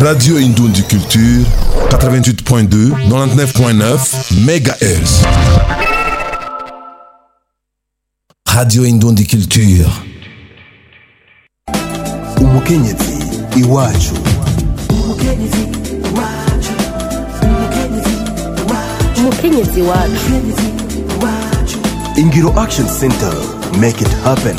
Radio Indundi Culture, 88.2, 99.9 MHz. Radio Indundi Culture. umukenyezi iwacu umukenyezi wacu ingiro action center make it happen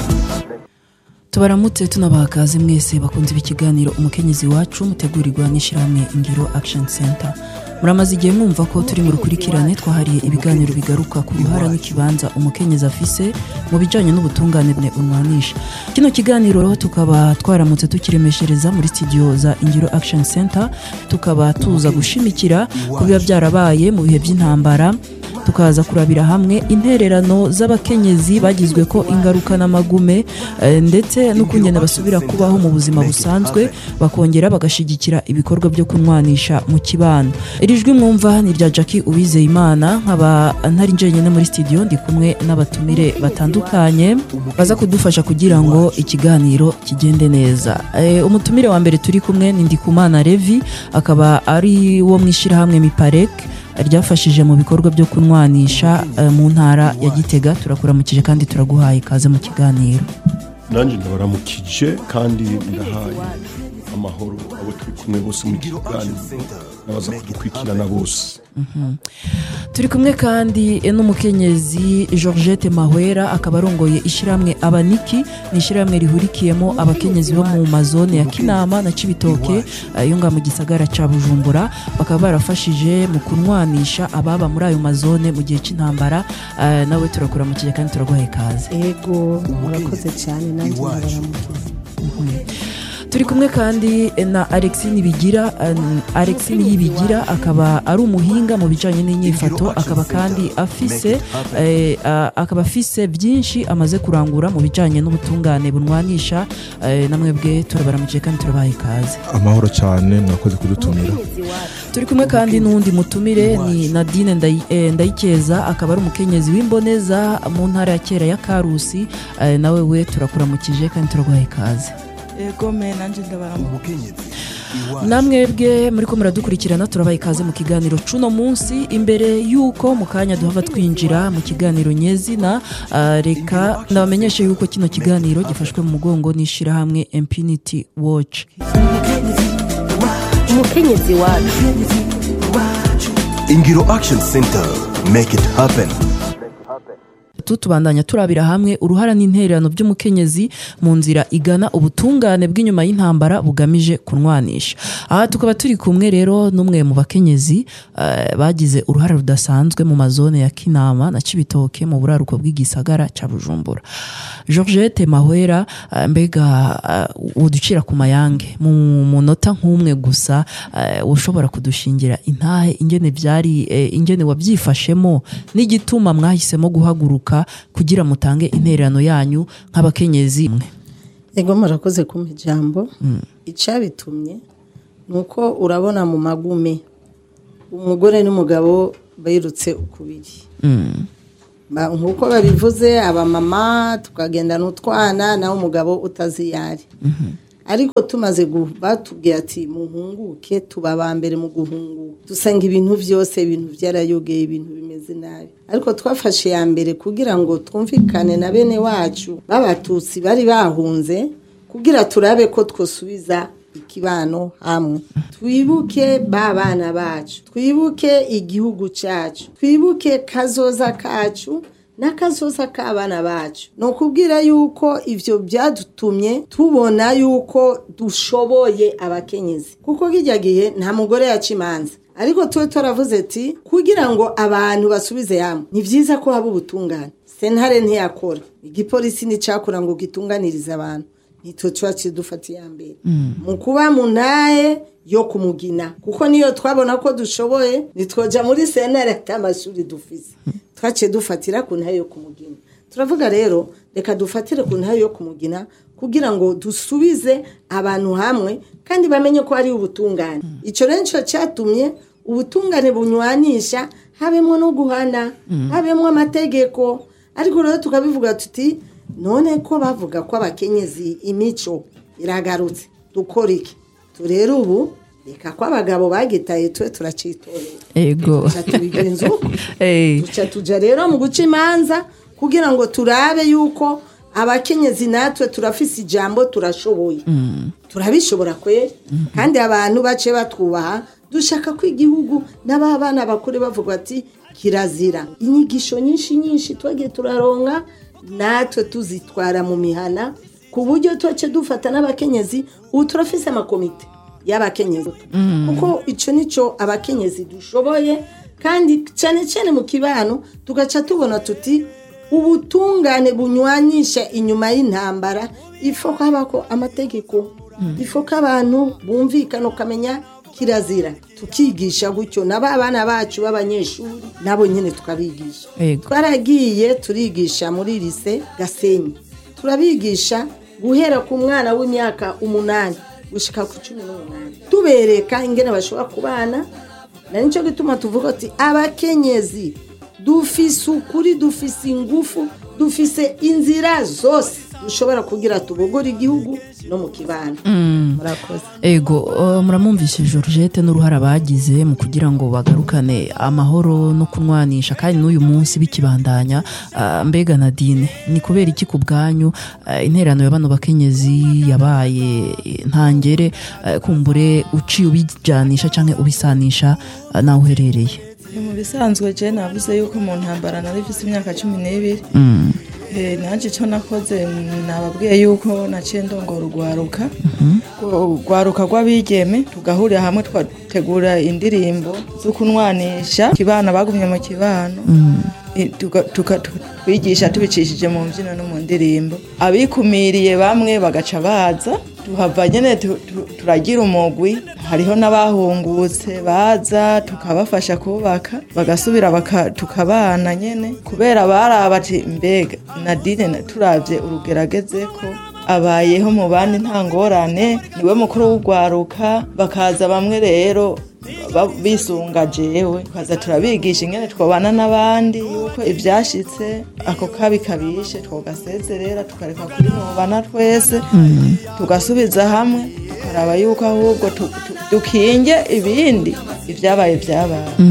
tubaramutse tunabaha kaze mwese bakunze ikiganiro umukenyezi wacu mutegurirwa n'ishyirahamwe ingiro action center muramaze igihe mwumva ko turi mu rukurikirane twahariye ibiganiro bigaruka ku ruhara n'ikibanza umukenyezi afise mu bijyanye n'ubutungane bwe umwanisha kino kiganiro rero tukaba twaramutse tukiremeshereza muri studio za ingiro action center tukaba tuza gushimikira ku biba byarabaye mu bihe by'intambara tukaza kurabira hamwe intererano z'abakenyezi bagizwe ko ingaruka n'amagume eh, ndetse n'ukungene basubira kubaho mu buzima busanzwe bakongera bagashigikira ibikorwa byo kunwanisha mu kibano iri jwi mwumva ni rya Jackie Uwizeyimana nkaba ntari njyenyine muri studio ndi kumwe n'abatumire batandukanye baza kudufasha kugira ngo ikiganiro kigende neza Eh, umutumire wa mbere turi kumwe ni Ndikumana Levi akaba ari wo mu ishyirahamwe Miparek ryafashije mu bikorwa byo kunwanisha eh, mu ntara ya gitega turakuramukije kandi turaguhaye ikaze mu kiganiro nanjye ndabaramukije kandi ndahaye amahoro abo turi kumwe bose mu kiganiro n'abaza kudukurikirana bose turi kumwe kandi eh, n'umukenyezi georgette mahwera akaba arongoye ishyirahamwe abaniki ni ishyirahamwe rihurikiyemo abakenyezi bo mu mazone ya kinama na cibitoke eh, yo ngaha mu gisagara ca bujumbura bakaba barafashije mu kunwanisha ababa muri ayo mazone mu gihe c'intambara eh, nawe turakuramukije kandi turaguhaye ikaze ego murakoze cyane nanjye ndabaramukiza turi kumwe kandi na alexine bigira alexine yibigira akaba ari umuhinga mu bijyanye n'inyifato akaba kandi afise eh, a- akaba afise byinshi amaze kurangura mu bijyanye n'ubutungane bunwanisha eh, namwe bwe turabaramukije kandi turabaha ikaze amahoro cyane mwakoze kudutumira turi kumwe kandi n'uwundi mutumire ni nadine Ndayi- eh, ndayikeza akaba ari umukenyezi w'imboneza mu ntara ya kera ya karusi eh, nawe we turakuramukije kandi turaguha ikaze ego me nanjye ndabaramuka umukenyezi iwacu namwebwe muri ko muradukurikirana turabaha ikaze mu kiganiro cuno munsi imbere y'uko mu kanya duhava twinjira mu kiganiro nyezina ah, reka ndabamenyeshe y'uko kino kiganiro gifashwe mu mugongo n'ishyirahamwe impunity watch umukenyezi wacu ingiro action center make it happen tu tubandanya turabira hamwe uruhara n'intererano by'umukenyezi mu nzira igana ubutungane bw'inyuma y'intambara bugamije kunwanisha aha tukaba turi kumwe rero n'umwe mu bakenyezi eh, bagize uruhare rudasanzwe mu mazone ya kinama na cibitoke mu buraruko bw'igisagara ca bujumbura georgette mahwera eh, mbega eh, uducira ku mayange mu munota nk'umwe gusa eh, ushobora kudushingira intahe ingene byari eh, ingene wabyifashemo n'igituma mwahisemo guhaguruka kugira mutange intererano yanyu nk'abakenyezi mwe ego murakoze kumpa ijambo icyabitumye ni uko urabona mu magume umugore n'umugabo birutse ukubiri Ba- nk'uko babivuze abamama tukagenda n'utwana naho umugabo utazi iyo ari ariko tumaze gu- batubwiye ati muhunguke tuba aba mbere mu guhunguka dusanga ibintu byose ibintu byarayogeye ibintu bimeze nabi ariko twafashe ya mbere kugira ngo twumvikane na bene wacu b'abatutsi bari bahunze kugira turabe ko twosubiza ikibano hamwe twibuke ba bana bacu twibuke igihugu cyacu twibuke kazoza kacu n'akazoza k'abana bacu ni ukubwira yuko ibyo byadutumye tubona yuko dushoboye abakenyezi kuko kijya gihe nta mugore yaca imanza ariko tuba turavuze ati kugira ngo abantu basubize hamwe ni byiza ko haba ubutungane sentare ntiyakora igipolisi nticyakora ngo gitunganirize abantu nitwe tuba kidufata iya mbere mu kuba mu ntahe yo kumugina kuko niyo twabona ko dushoboye nitwoja muri sentare ata amashuri dufise twaciye dufatira ku ntahe yo kumugina turavuga rero reka dufatire ku ntahe yo kumugina kugira ngo dusubize abantu hamwe kandi bamenye ko hari ubutungane icyo rero nicyo cyatumye ubutungane bunywanisha habemo no guhana habemo amategeko ariko rero tukabivuga tuti none ko bavuga ko abakenyezi imico iragarutse dukora iki turere ubu reka ko abagabo bagitaye twe turacitorera ego Tuca tubigenza uko Eh, tuca tuja rero mu guca imanza kugira ngo turabe yuko abakenyezi natwe turafise ijambo turashoboye turabishobora kweri kandi abantu bace batwubaha dushaka ko igihugu n'ababana bakure bavuga ati kirazira inyigisho nyinshi nyinshi twagiye turaronka natwe tuzitwara mu mihana ku buryo tuce dufata n'abakenyezi ubu turafise amakomite y'abakenyezi kuko icyo nicyo abakenyezi dushoboye kandi cyane cyane mu kibano tugaca tubona tuti ubutungane bunywanyisha inyuma y'intambara ifo ko habako amategeko ifo ko abantu bumvikana ukamenya kirazira tukigisha gutyo nabo abana bacu b'abanyeshuri nabo nyine tukabigisha Yego. twaragiye turigisha muri lise gasenyi turabigisha guhera ku mwana w'imyaka umunani gushika ku cumi n'umunani tubereka ingene bashobora kubana na nicyo gituma tuvuga ati abakenyezi dufise ukuri dufise ingufu dufise inzira zose dushobora kugira tubogore igihugu no mu kibano murakoze ego uh, muramwumvishe georgette n'uruhara bagize mu kugira ngo bagarukane amahoro no kunwanisha kandi n'uyu munsi bikibandanya uh, mbega nadine ni kubera iki ku bwanyu uh, interano ya bano bakenyezi yabaye ntangere uh, kumbure uciye ubijanisha canke ubisanisha uh, nawe uherereye ni mu bisanzwe je navuze yuko mu ntambara nari mfise imyaka cumi n'ibiri Eh, nanje icyo nakoze nababwiye yuko naciye ndongora urwaruka urwaruka rw'abigeme tugahurira hamwe twategura indirimbo zo kunwanisha kibana bagumye mu kibano Eh, tuga- tuka- tu- twigisha tubicishije mu mbyino no mu ndirimbo abikumiriye bamwe bagaca baza tuhava nyene tu- tu- turagira umugwi hariho n'abahungutse baza tukabafasha kubaka bagasubira baka- tukabana nyene kubera baraba ati mbega nadine na- turavye urugerageze ko abayeho mu bandi nta ngorane niwe mukuru w'urwaruka bakaza bamwe rero ba- bisunga jewe tukaza turabigisha ingene twabana n'abandi yuko ivyashitse ako kabi kabishe twogasezerera tukareka kuri mubana twese tugasubiza hamwe tukaraba yuko ahubwo tu- tu- dukinge ibindi ivyabaye vyabaye